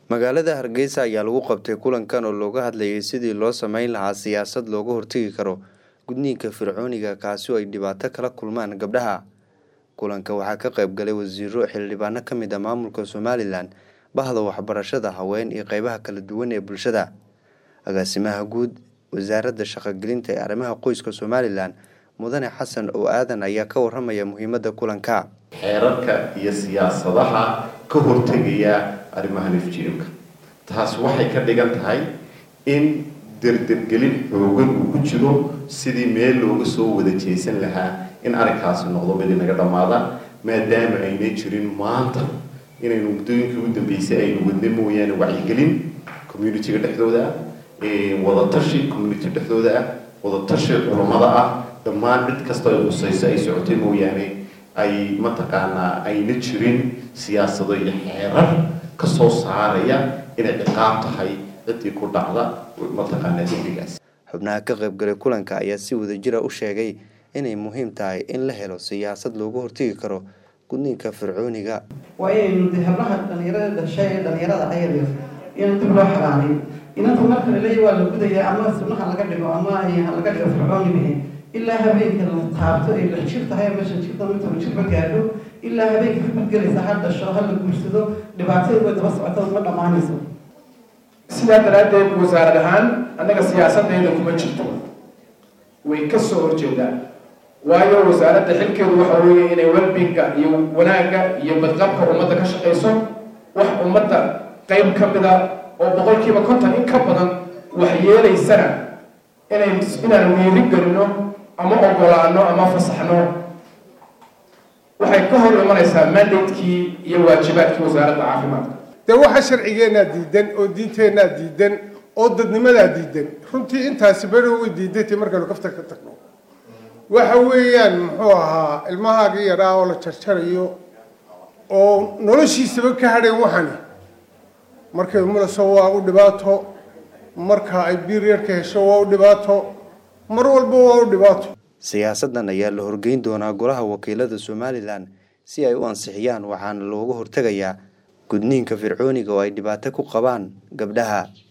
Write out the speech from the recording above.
magaalada hargeysa ayaa lagu qabtay kulankan oo looga hadlayay sidii loo sameyn lahaa siyaasad looga hortegi karo gudniinka fircooniga kaasi oo ay dhibaato kala kulmaan gabdhaha kulanka waxaa ka qayb galay wasiiro xildhibaano ka mid ah maamulka somalilan bahda waxbarashada haween iyo qeybaha kala duwan ee bulshada agaasimaha guud wasaaradda shaqogelinta ee arrimaha qoyska somalilan mudane xasan oo aadan ayaa ka waramaya muhiimada kulanka xeerarka iyo siyaasadaha ka hortegaya arrimaha nafjiimka taas waxay ka dhigan tahay in derdergelin xoogan uu ku jiro sidii meel looga soo wada jeesan lahaa in arrinkaasi noqdo mid inaga dhammaada maadaama aynay jirin maanta inaynu muddooyinkii u dambeysay aynu wadna mooyaane wacyigelin communitiga dhexdooda ah wadatashi community dhexdooda ah wadatashi culammada ah dhammaan cid kasta ay khusayso ay socotay mooyaane ay mataqaanaa ayna jirin siyaasado iyo xeerar ka soo saaraya inay ciqaab tahay ciddii ku dhacda mataqaanaa dembigaas xubnaha ka qaybgalay kulanka ayaa si wadajira u sheegay inay muhiim tahay in la helo siyaasad looga hortegi karo gudniinka fircooniga waa inaynu de hablaha dhalinyarada dhashay ee dhalinyarada ayayo in dib loo xalaaliyo inanta marka laleeya waa la gudaya ama sunnaha laga dhigo ama ha laga dhigo fircooniga ilaa habeenka la taabto ay lix jir tahay ama shan jirta mid toban jirba gaadho ilaa habeenka ka gudgelaysa ha dhasho ha la guursado dhibaatada way daba socota ma dhammaanayso sidaa daraaddeed wasaarad ahaan annaga siyaasadayda kuma jirto way ka soo horjeedaan waayo wasaaradda xilkeedu waxa weeye inay welbinga iyo wanaagga iyo badqabka ummadda ka shaqayso wax ummadda qayb ka mida oo boqolkiiba konton in ka badan wax yeelaysana inay inaan wiiri gelino ama ogolaano ama fasaxno waxay ka hor imanaysaa mandatekii iyo waajibaadkii wasaaradda caafimaadka dee waxa sharcigeennaa diidan oo diinteennaa diidan oo dadnimadaa diidan runtii intaasi beri way diidantay markaynu kafta ka tagno waxa weeyaan muxuu ahaa ilmahaagii yaraa oo la jarjarayo oo noloshiisaba ka hadheen waxani markay mulaso waa u dhibaato marka ay biiryarka hesho waa u dhibaato mar walba waa u dhibaato siyaasadan ayaa la horgeyn doonaa golaha wakiilada somalilan si ay u ansixiyaan waxaana looga hortegayaa gudniinka fircooniga oo ay dhibaato ku qabaan gabdhaha